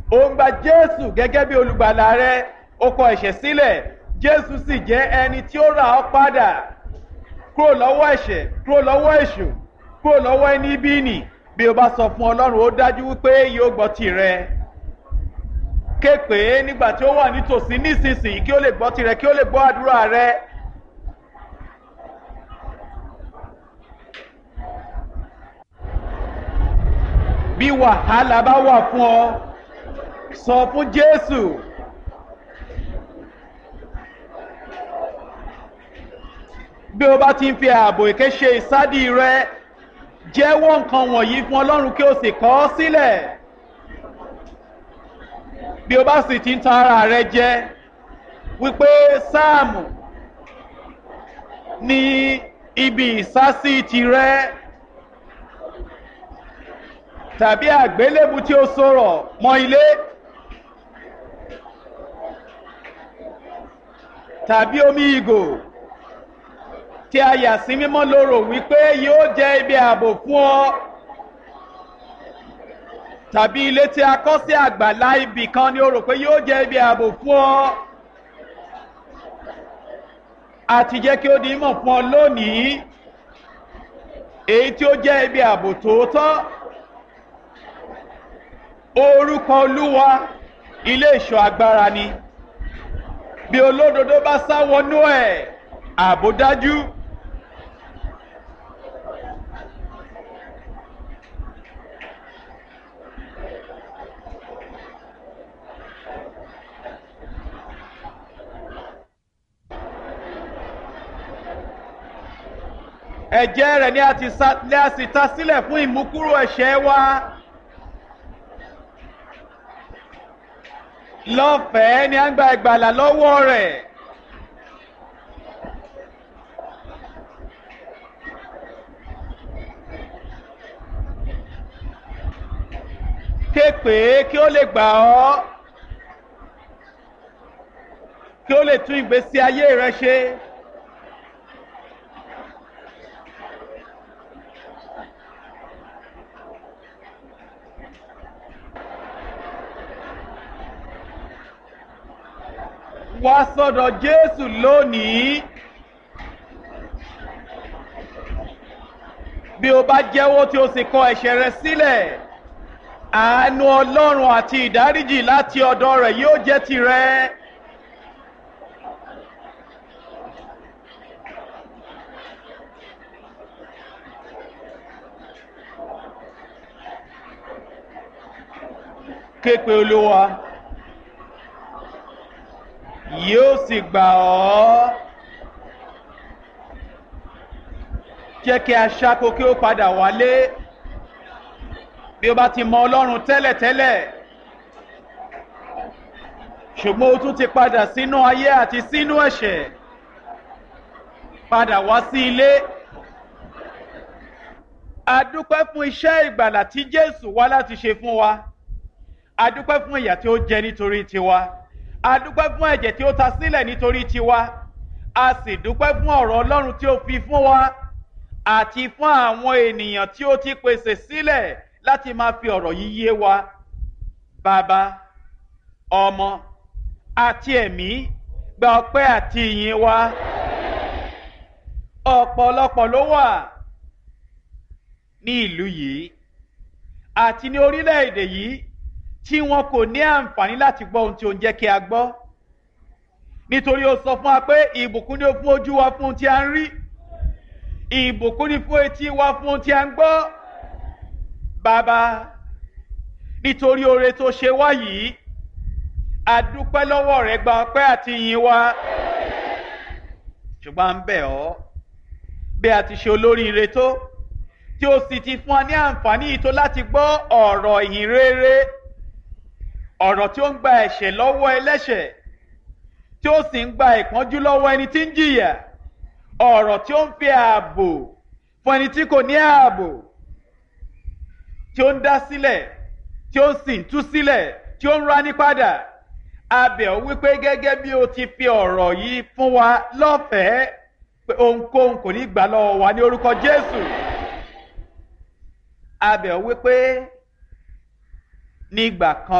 ó ń gba jésù gẹ́gẹ́ bí olùgbàlà rẹ ó kọ ẹ̀ṣẹ̀ sílẹ̀ jésù sì jẹ́ ẹni tí ó rà ọ́ padà kúrò lọ́wọ́ ẹ̀ṣẹ̀ kúrò lọ́wọ́ èṣù kúrò lọ́wọ́ ẹni bí nì bí o bá sọ fún ọlọ́run ó dájú wípé yóò gbọ́ tirẹ̀ ké pé nígbà tí ó wà nítòsí nísinsìnyí kí ó lè gbọ́ tirẹ̀ kí ó lè gbọ́ àdúrà rẹ. bí wàhálà bá wà fún ọ sọ fún jésù. bí o bá ti ń fi ààbò èké ṣe ìsádì rẹ jẹ́wọ́ nǹkan wọ̀nyí fún ọlọ́run kí o sì kọ́ ọ sílẹ̀ bí o bá sì ti ń tan ara rẹ jẹ wípé sáàmù ní ibi ìsásí tirẹ tàbí àgbélébù tí ó sọ̀rọ̀ mọ́ ilé tàbí omi ìgò tí a yà sí mímọ́ lóró wípé yóò jẹ́ ibi ààbò fún ọ tàbí ilé tí a kọ́ sí àgbàlá ibì kan ni ó rò pé yóò jẹ́ ibi ààbò fún ọ àti jẹ́ kí ó di mọ̀ fún ọ lónìí èyí tí ó jẹ́ ibi ààbò tòótọ́ orúkọ olúwa ilé ìṣọ́ agbára ni bí olódodo bá sá wọnú ẹ̀ ààbò dájú. ẹ̀jẹ̀ rẹ̀ ni a ti sa ni a sì ta sílẹ̀ fún ìmúkúrò ẹ̀ṣẹ̀ wa. lọ́fẹ̀ẹ́ ni a ń gba ìgbàlà lọ́wọ́ rẹ̀. ké pé kí ó lè gbà ọ́ kí ó lè tún ìgbésí ayé rẹ ṣe. wá sọ́dọ̀ jésù lónìí bí o bá jẹ́wọ́ tí o sì kọ ẹ̀ṣẹ̀ rẹ sílẹ̀ àánú ọlọ́run àti ìdáríjì láti ọ̀dọ̀ rẹ̀ yóò jẹ́ tirẹ̀. képe olúwa yóò sì gbà ọ́ jẹ́ kí aṣáko kí ó padà wálé bí o bá ti mọ ọlọ́run tẹ́lẹ̀tẹ́lẹ̀ ṣùgbọ́n o tún ti padà sínú ayé àti sínú ẹ̀ṣẹ̀ padà wá sí ilé adúpẹ́ fún iṣẹ́ ìgbàlà tí jésù wá láti ṣe fún wa adúpẹ́ fún ìyà tí ó jẹ nítorí tiwa adúpẹ́ fún ẹ̀jẹ̀ tí ó ta sílẹ̀ nítorí tiwa a sì dúpẹ́ fún ọ̀rọ̀ ọlọ́run tí ó fi fún wa àti fún àwọn ènìyàn tí ó ti pèsè sílẹ̀ láti máa fi ọ̀rọ̀ yìí yé wa bàbá ọmọ àti ẹ̀mí gba ọpẹ́ àti ìyìn wa ọ̀pọ̀lọpọ̀ ló wà ní ìlú yìí àti ní orílẹ̀-èdè yìí tí wọn kò ní àǹfààní láti gbọ́ ohun tí ó ń jẹ́ kí a gbọ́ nítorí ó sọ fún wa pé ìbùkún ni ó fún ojú wa fún ohun tí a ń rí ìbùkún ni fún etí wa fún ohun tí a ń gbọ́ bàbá nítorí oore tó ṣe wá yìí àdúpẹ́ lọ́wọ́ rẹ̀ gba ọpẹ́ àti yìn wa ṣùgbọ́n à ń bẹ̀ ọ́ bí a ti ṣe olóríire tó tí ó sì ti fún wa ní àǹfààní yìí tó láti gbọ́ ọ̀rọ̀ ìhìn rere ọ̀rọ̀ tí ó ń gba ẹ̀ṣẹ̀ lọ́wọ́ ẹlẹ́ṣẹ̀ tí ó sì ń gba ìpọ́njú lọ́wọ́ ẹni tí ń jìyà ọ̀rọ̀ tí ó ń fi ààbò fún ẹni tí kò ní ààbò tí ó ń dá sílẹ̀ tí ó sì ń tú sílẹ̀ tí ó ń rání padà abẹ̀ ọ́ wípé gẹ́gẹ́ bí o ti fi ọ̀rọ̀ yìí fún wa lọ́fẹ̀ẹ́ pé ohunkóhun kò ní gbà lọ́wọ́ wa ní orúkọ Jésù abẹ̀ ọ́ wípé nígbà kan.